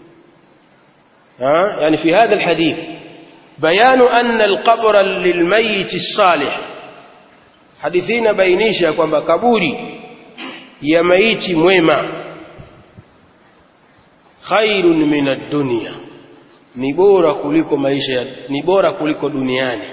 ها يعني في هذا الحديث بيان أن القبر للميت الصالح حديثين بينيشا kwamba kaburi ya maiti mwema khairun min ad-dunya ni bora kuliko maisha ni bora kuliko duniani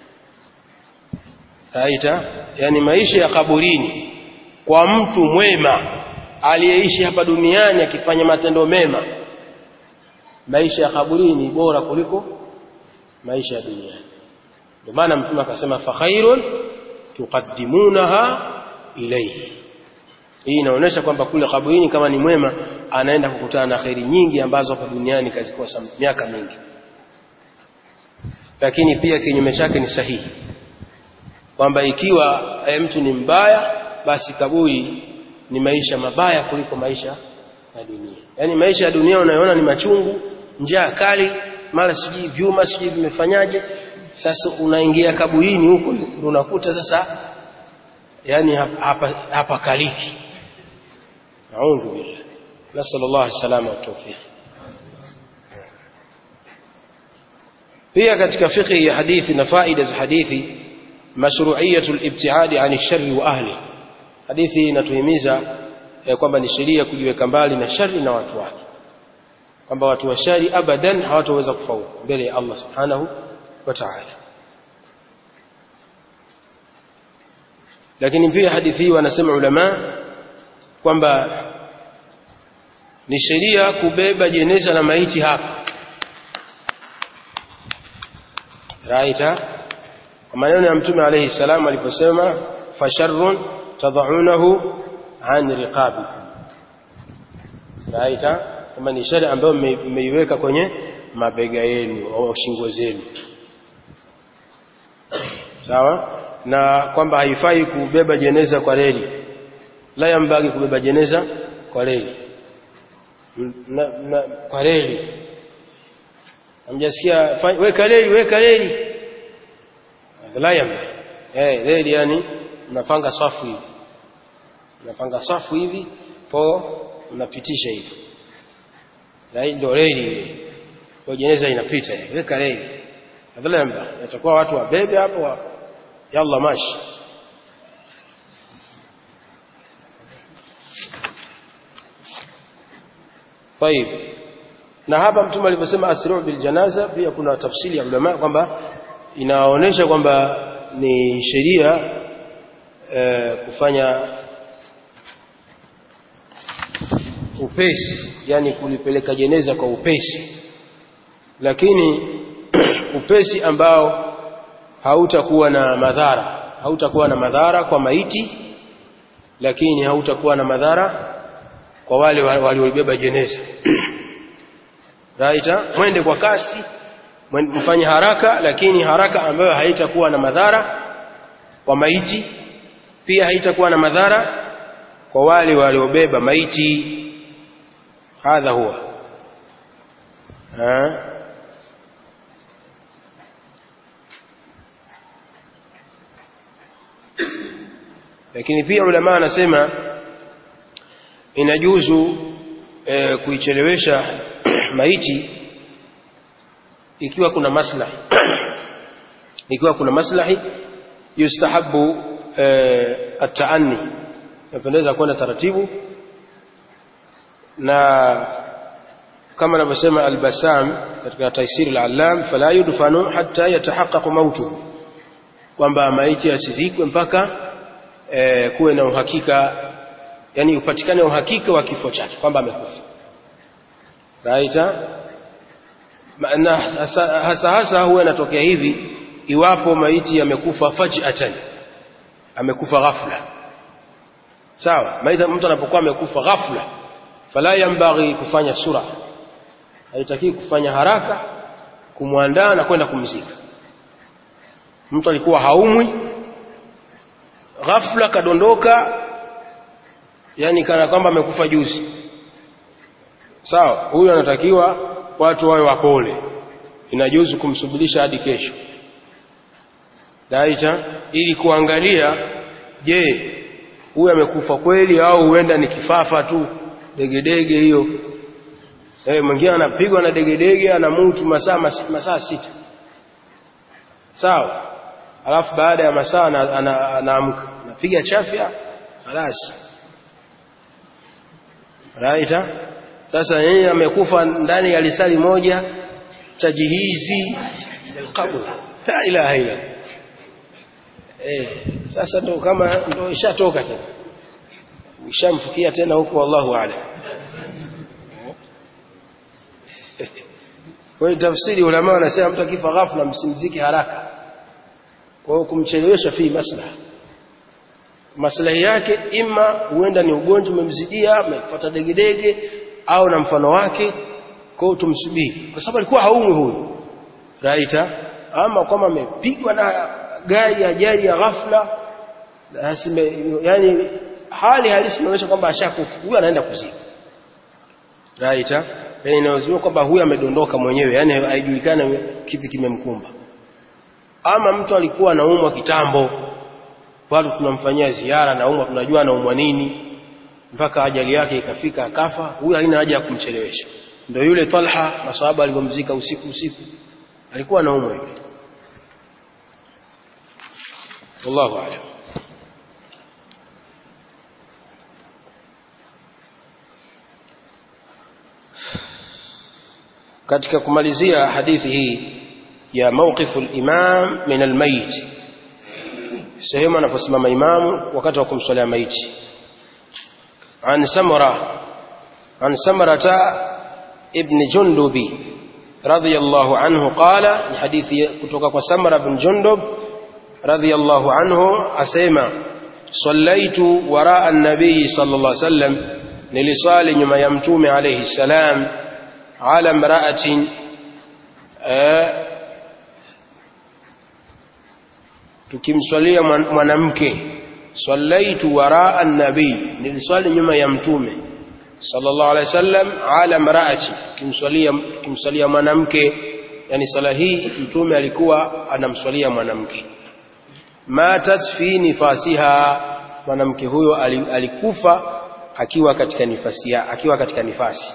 raita yani maisha ya kaburini kwa mtu mwema aliyeishi hapa duniani akifanya matendo mema maisha ya kaburini bora kuliko maisha ya duniani ndio maana mtume akasema fa khairun tuqaddimunaha ilayhi hii inaonyesha kwamba kule kaburini kama ni mwema anaenda kukutana na khairi nyingi ambazo hapa duniani kazikosa miaka mingi lakini pia kinyume chake ni sahihi kwamba ikiwa mtu ni mbaya basi kaburi ni maisha mabaya kuliko maisha ya dunia yaani maisha ya dunia unayoona ni machungu njaa kali mara sijui vyuma sijui vimefanyaje sasa unaingia kaburini huko unakuta sasa yani hapa hapa kaliki naudhu billah nasal Allah salama wa tawfiq pia katika fiqh ya hadithi na faida za hadithi mashru'iyatul ibtiadi ani sharri wa ahli hadithi inatuhimiza eh, kwamba ni sheria kujiweka mbali na shari na watu wake kwamba watu wa shari abadan hawataweza kufaulu mbele ya Allah subhanahu wa ta'ala lakini pia hadithi hii wanasema ulama kwamba ni sheria kubeba jeneza na maiti hapa raita kwa maneno ya mtume alayhi salam aliposema fasharrun tadaunahu an riqabi raita kama ni shari ambayo mmeiweka kwenye mabega yenu au shingo zenu sawa na kwamba haifai kubeba jeneza kwa reli la yambagi kubeba jeneza kwa reli na, na, kwa reli amjasikia weka reli weka reli la yambagi eh reli yani unapanga safu hivi unapanga safu hivi po unapitisha hivi na hii ndio reli ile kwa jeneza inapita weka reli badala ya itakuwa watu wabebe hapo wa, yalla mashi طيب na hapa mtume aliposema asru bil janaza pia kuna tafsiri ya ulama kwamba inaonyesha kwamba ni sheria e, kufanya upesi yani kulipeleka jeneza kwa upesi lakini upesi ambao hautakuwa na madhara hautakuwa na madhara kwa maiti lakini hautakuwa na madhara kwa wale waliobeba jeneza raita mwende kwa kasi mfanye haraka lakini haraka ambayo haitakuwa na madhara kwa maiti pia haitakuwa na madhara kwa wale waliobeba maiti hadha huwa ha? lakini pia ulama anasema inajuzu e, kuichelewesha maiti ikiwa kuna maslahi ikiwa kuna maslahi yustahabu e, ataanni napendeza kwenda taratibu na kama anavyosema albasam katika taisiri al-allam fala yudfanu hatta yatahaqqaq mautu kwamba maiti asizikwe mpaka e, kuwe na uhakika yani upatikane uhakika wa kifo chake kwamba amekufa right na hasa hasa, hasa huwa inatokea hivi iwapo maiti amekufa faj'atan amekufa ghafla sawa maiti mtu anapokuwa amekufa ghafla fala yambaghi kufanya sura haitaki kufanya haraka kumwandaa na kwenda kumzika mtu alikuwa haumwi ghafla kadondoka yani kana kwamba amekufa juzi sawa huyu anatakiwa watu wawe wapole inajuzu kumsubirisha hadi kesho daita ili kuangalia je huyu amekufa kweli au huenda ni kifafa tu degedege hiyo eh mwingine anapigwa na degedege anamutu masaa masaa sita sawa alafu baada ya masaa anaamka anapiga chafya halasi raita sasa yeye amekufa ndani ya lisali moja tajihizi alqabr la ilaha illa eh sasa ndo kama ndo ishatoka tena ishamfikia tena huko wallahu a'lam kwa hiyo tafsiri ulama wanasema mtu akifa ghafla msimziki haraka kwa hiyo kumchelewesha fi maslaha maslahi yake ima huenda ni ugonjwa umemzidia amepata degedege au na mfano wake kwa hiyo tumsubiri kwa sababu alikuwa haumwi huyu raita ama kama amepigwa na gari ajali ya ghafla asime yani hali halisi inaonyesha kwamba ashakufa huyu anaenda kuzika raita yani inawezekana kwamba huyu amedondoka mwenyewe yani haijulikani kipi kimemkumba ama mtu alikuwa anaumwa kitambo bado tunamfanyia ziara na umwa tunajua anaumwa nini mpaka ajali yake ikafika akafa huyu haina haja ya kumchelewesha ndio yule Talha maswahaba alipomzika usiku usiku alikuwa anaumwa yule wallahu a'lam katika kumalizia hadithi hii ya mawqifu al-imam min al-mayit sehemu anaposimama imamu wakati wa kumswalia maiti عن سمرة عن سمرة ابن جندب رضي الله عنه قال الحديث كتوك سمرة بن جندب رضي الله عنه أسيما صليت وراء النبي صلى الله عليه وسلم نلصال نما يمتوم عليه السلام على امرأة tukimswalia mwanamke sallaitu waraa an-nabii niliswali nyuma ya mtume sallallahu alaihi wasallam ala mraati kimswalia kimswalia mwanamke yani sala hii mtume alikuwa anamswalia mwanamke matat fi nifasiha mwanamke huyo alikufa akiwa katika nifasi akiwa katika nifasi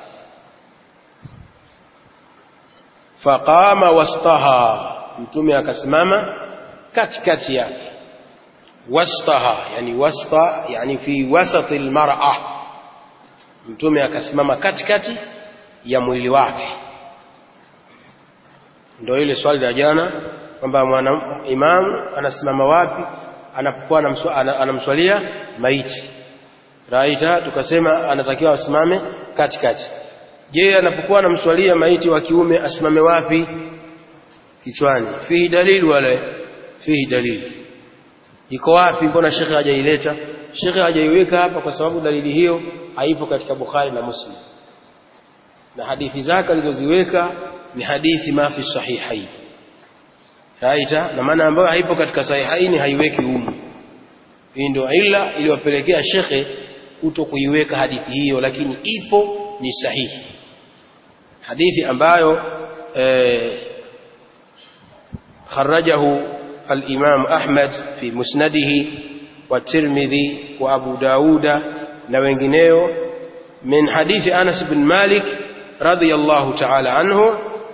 faqama wastaha mtume akasimama katikati yake wastaha yani wasta yani fi wasati almar'a mtume akasimama katikati ya mwili wake ndio ile swali la jana kwamba mwana imamu anasimama wapi anapokuwa anamswalia maiti raita tukasema anatakiwa asimame katikati je anapokuwa anamswalia maiti wa kiume asimame wapi kichwani fihi dalili wala fihi dalili iko wapi mbona shekhe hajaileta shekhe hajaiweka hapa kwa sababu dalili hiyo haipo katika Bukhari na Muslim na hadithi zake alizoziweka ni hadithi mafi sahihain raita na maana ambayo haipo katika sahihaini haiweki humu hii ndio ila iliwapelekea shekhe kuto kuiweka hadithi hiyo lakini ipo ni sahihi hadithi ambayo eh, خرجه الإمام أحمد في مسنده wa Tirmidhi wa Abu Dauda na wengineo min hadithi Anas bin Malik radhiyallahu ta'ala anhu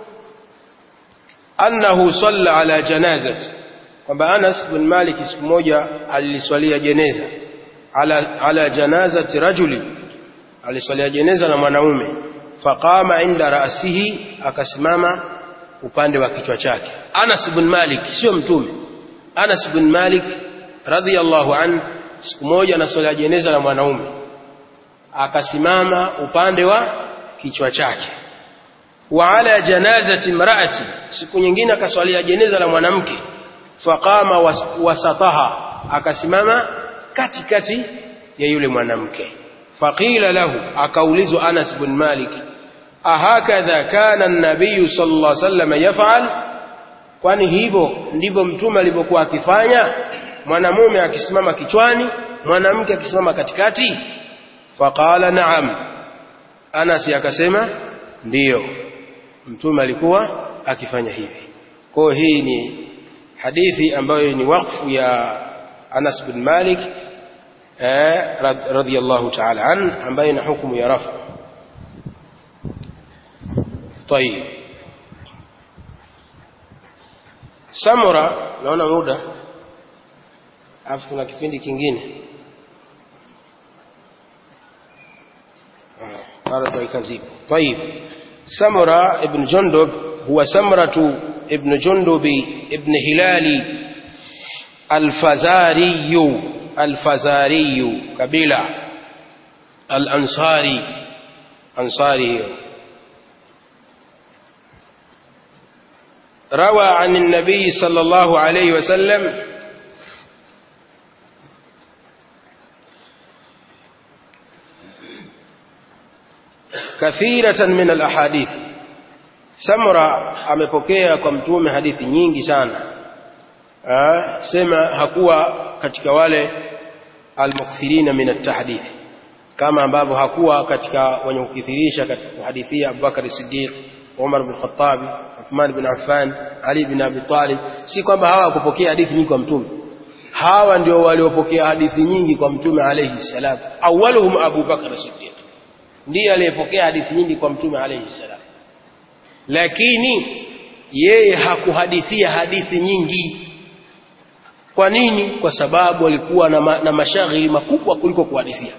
annahu salla ala janazati kwamba Anas bin Malik siku moja aliliswalia jeneza ala, ala janazati rajuli aliswalia jeneza na mwanaume faqama inda ra'sihi akasimama upande wa kichwa chake Anas bin Malik sio mtume Anas bin Malik radhiyallahu an siku moja anaswalia jeneza la mwanaume akasimama upande wa kichwa chake wa ala janazati imraati siku nyingine akaswalia jeneza la mwanamke faqama wasataha akasimama katikati ya yule mwanamke faqila lahu akaulizwa Anas bin Malik ahakadha kana an-nabiy sallallahu alaihi wasallam yaf'al kwani hivyo ndivyo mtume alivyokuwa akifanya mwanamume akisimama kichwani mwanamke akisimama katikati faqala na'am Anas akasema ndiyo mtume alikuwa akifanya hivi kwa hii ni hadithi ambayo ni wakfu ya Anas bin Malik eh, radhiyallahu ta'ala an ambayo ina hukumu ya rafu طيب Samura naona muda alafu kuna kipindi kingine قال dakika zipo طيب سمرة ابن جندب هو سمرة ابن جندب ابن هلال الفزاري الفزاري قبيلة الأنصاري أنصاري روى عن النبي صلى الله عليه وسلم كثيرة من الأحاديث Samra amepokea kwa mtume hadithi nyingi sana ha, sema hakuwa katika wale almukthirina min at-tahdith kama ambavyo hakuwa katika wenye kukithirisha katika kuhadithia Abubakar Siddiq Umar bin Khattab Uthman bin Affan Ali bin Abi Talib si kwamba hawa kupokea hadithi nyingi kwa mtume hawa ndio waliopokea hadithi nyingi kwa mtume alayhi salam awwaluhum Abu Bakar Siddiq ndiye aliyepokea hadithi nyingi kwa mtume alayhi salam lakini yeye hakuhadithia hadithi nyingi kwa nini kwa sababu alikuwa na, ma, na mashaghili makubwa kuliko kuhadithia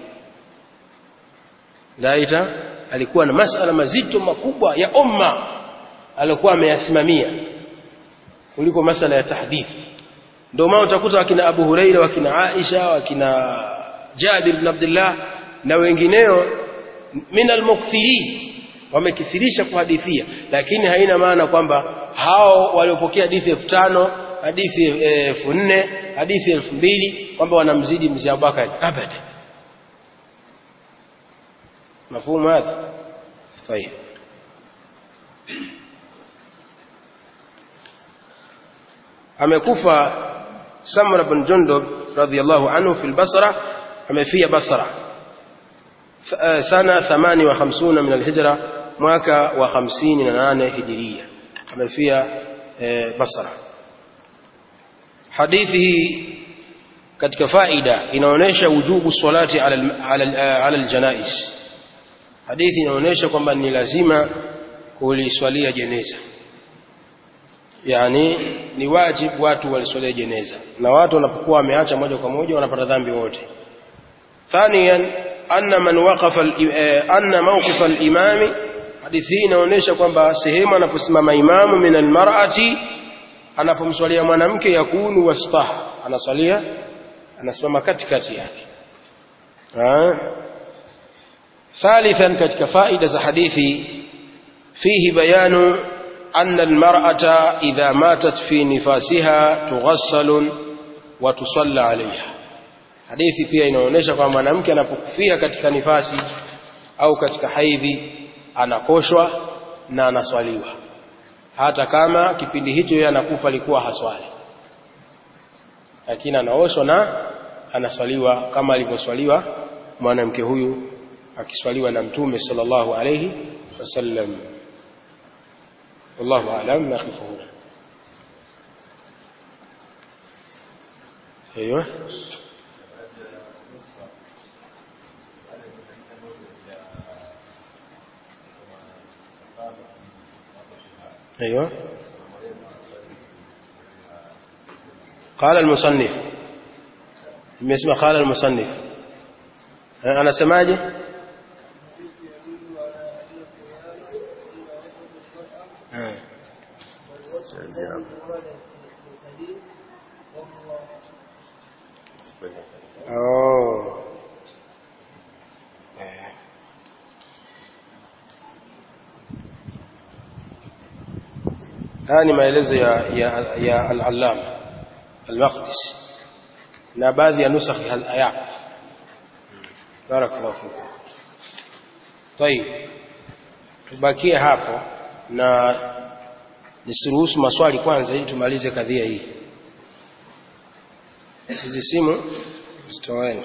laita alikuwa na masala mazito makubwa ya umma alikuwa ameyasimamia kuliko masala ya tahdithi ndio maana utakuta wakina Abu Huraira wakina Aisha wakina Jabir bin Abdullah na wengineo min almukthirin wamekithirisha kuhadithia lakini haina maana kwamba hao waliopokea hadithi elfu tano hadithi elfu nne hadithi elfu mbili kwamba wanamzidi mzee Abubakar abada مفهوم هذا طيب amekufa Samra bin Jundub radhiyallahu anhu fi al-Basra amefia Basra sana 58 min al-Hijra mwaka wa 58 Hijiria amefia Basra hadithi hii katika faida inaonyesha wujubu salati ala ala al-janais hadithi inaonyesha kwamba ni lazima kuliswalia jeneza yani ni wajibu watu waliswalia jeneza na watu wanapokuwa wameacha moja kwa moja wanapata dhambi wote thaniyan anna man waqafa anna mawqif al-imam hadithi hii inaonyesha kwamba sehemu anaposimama imamu min al-mar'ati anapomswalia mwanamke yakunu wastah anaswalia anasimama katikati yake ثالثا katika faida za hadithi fihi bayanu أن المرأة إذا ماتت في نفاسها تغسل وتصلى عليها hadithi pia inaonyesha kwamba mwanamke anapokufia katika nifasi au katika haidhi anakoshwa na anaswaliwa hata kama kipindi hicho yeye anakufa alikuwa haswali lakini anaoshwa na anaswaliwa kama alivyoswaliwa mwanamke huyu akiswaliwa na mtume sallallahu alayhi wasallam والله أعلم نقف هنا أيوه ايوه قال المصنف nimesema قال المصنف anasemaje oh haya ni maelezo ya, ya, ya al-allama al-maqdisi na baadhi ya nusakhi al-ayaq barakallahu fikum طيب tubakie hapo na nisiruhusu maswali kwanza ili tumalize kadhia hii hizi simu zitoeni